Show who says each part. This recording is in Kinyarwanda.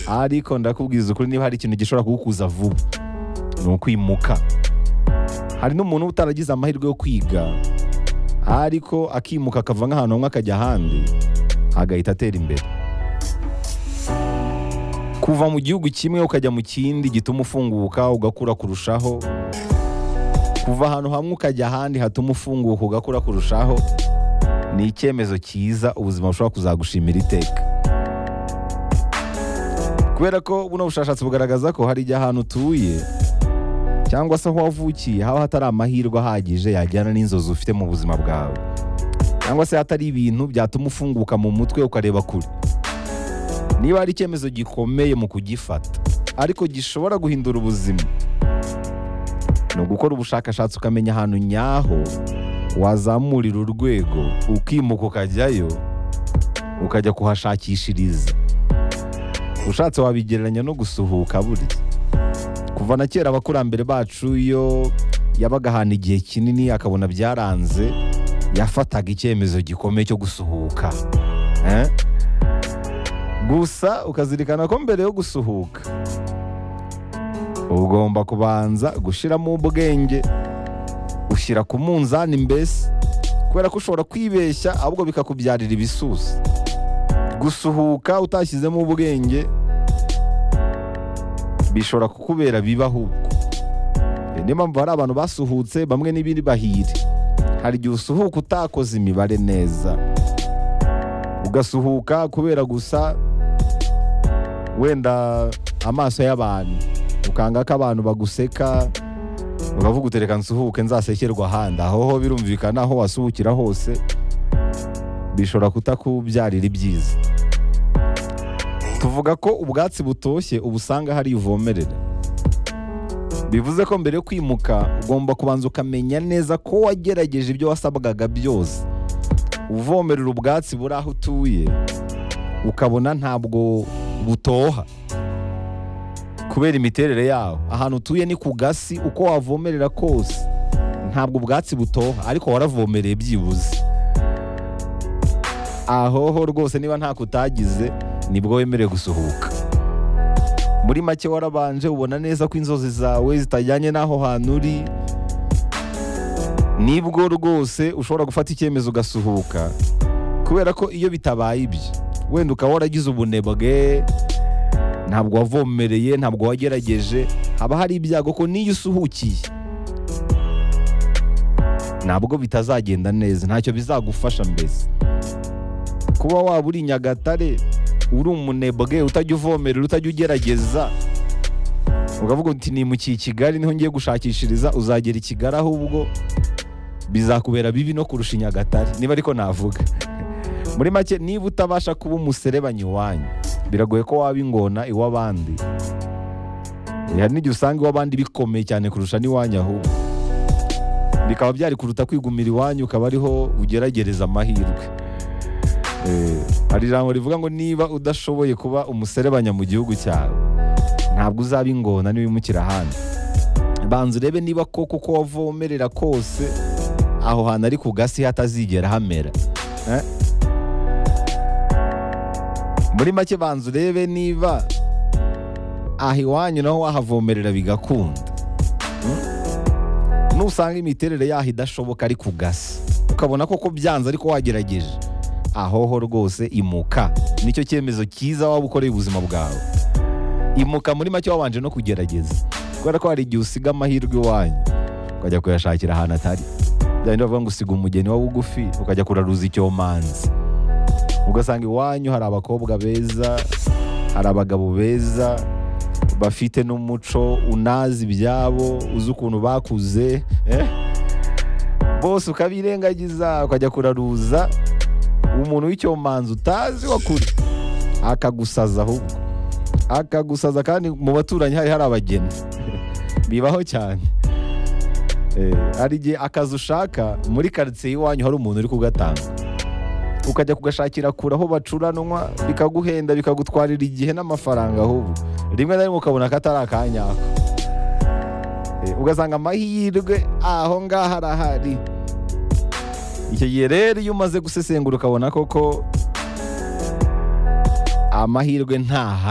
Speaker 1: ariko ndakubwiza ukuri niba hari ikintu gishobora kugukuza vuba ni ukwimuka hari n'umuntu uba utaragize amahirwe yo kwiga ariko akimuka akava nk'ahantu hamwe akajya ahandi agahita atera imbere kuva mu gihugu kimwe ukajya mu kindi gituma ufunguka ugakura kurushaho kuva ahantu hamwe ukajya ahandi hatuma ufunguka ugakura kurushaho ni icyemezo cyiza ubuzima bushobora kuzagushimira iteka kubera ko buno bushakashatsi bugaragaza ko hari igihe ahantu utuye cyangwa se aho wavukiye haba hatari amahirwe ahagije yajyana n'inzozi ufite mu buzima bwawe cyangwa se hatari ibintu byatuma ufunguka mu mutwe ukareba kure niba hari icyemezo gikomeye mu kugifata ariko gishobora guhindura ubuzima ni ugukora ubushakashatsi ukamenya ahantu nyaho wazamurira urwego ukimuka ukajyayo ukajya kuhashakishiriza ushatse wabigereranya no gusuhuka burya kuva na kera abakurambere bacu iyo yabaga ahantu igihe kinini akabona byaranze yafataga icyemezo gikomeye cyo gusuhuka Eh? gusa ukazirikana ko mbere yo gusuhuka ugomba kubanza gushyiramo ubwenge ushyira ku munzani mbese kubera ko ushobora kwibeshya ahubwo bikakubyarira ibisusa gusuhuka utashyizemo ubwenge bishobora kukubera bibi ahubwo Iyo niyo mpamvu hari abantu basuhutse bamwe n'ibiri bahiri hari igihe usuhuka utakoze imibare neza ugasuhuka kubera gusa wenda amaso y'abantu ukanga ko abantu baguseka ukavuga utereka nsuhuke nzasekerwa ahandi aho birumvikana aho wasuhukira hose bishobora kutakubyarira ibyiza tuvuga ko ubwatsi butoshye uba usanga hari ivomerera bivuze ko mbere yo kwimuka ugomba kubanza ukamenya neza ko wagerageje ibyo wasabwaga byose uvomerera ubwatsi buri aho utuye ukabona ntabwo butoha kubera imiterere yawo ahantu utuye ni ku gasi uko wavomerera kose ntabwo ubwatsi butoha ariko waravomereye byibuze ahoho rwose niba ntako utagize nibwo wemerewe gusuhuka muri make warabanje ubona neza ko inzozi zawe zitajyanye n'aho hantu uri nibwo rwose ushobora gufata icyemezo ugasuhuka kubera ko iyo bitabaye ibyo wenda ukaba waragize ubunebwe ntabwo wavomereye ntabwo wagerageje haba hari ibyago ko n'iyo usuhukiye ntabwo bitazagenda neza ntacyo bizagufasha mbese kuba waba uri nyagatare uri umunebwe utajya uvomerera utajya ugerageza ukavuga uti nimukiye i kigali niho ngiye gushakishiriza uzagera i kigali ahubwo bizakubera bibi no kurusha i nyagatare niba ariko navuga muri make niba utabasha kuba umuserebanyi wanyu biragoye ko waba ingona iw'abandi hari n'igihe usanga iw'abandi bikomeye cyane kurusha n'iwanyu ahubwo bikaba byari kuruta kwigumira iwanyu ukaba ariho ugeragereza amahirwe Eh, hari ijambo rivuga ngo niba udashoboye kuba umuserebanya mu gihugu cyawe ntabwo uzaba ingona nibimukira ahandi banza urebe niba koko uko wavomerera kose aho hantu ari ku gasi hatazigera hamera Eh? muri make banza urebe niba aho iwanyu naho wahavomerera bigakunda Mm? nusanga imiterere yaho idashoboka ari ku gasi ukabona koko byanze ariko wagerageje ahoho rwose imuka nicyo cyemezo cyiza waba ukoreye ubuzima bwawe imuka muri make wabanje no kugerageza kubera ko hari igihe usiga amahirwe iwanyu ukajya kuyashakira ahantu atari bya bindi bavuga ngo usiga umugeni wa bugufi ukajya kuraruza icyomanzi ugasanga iwanyu hari abakobwa beza hari abagabo beza bafite n'umuco unazi ibyabo uzi ukuntu bakuze eh? bose ukabirengagiza ukajya kuraruza umuntu w'icyomanzi utazi wakuri akagusaza ahubwo akagusaza kandi mu baturanyi hari hari abageni bibaho cyane Eh, hari igihe akazi ushaka muri karitsiye iwanyu hari umuntu uri kugatanga ukajya kugashakira kure aho bacuranwa bikaguhenda bikagutwarira igihe n'amafaranga ahubwo rimwe na rimwe ukabona ko atari akanyako Eh, ugasanga amahirwe aho ngaho arahari icyo gihe rero iyo umaze gusesengura ukabona koko amahirwe ntahari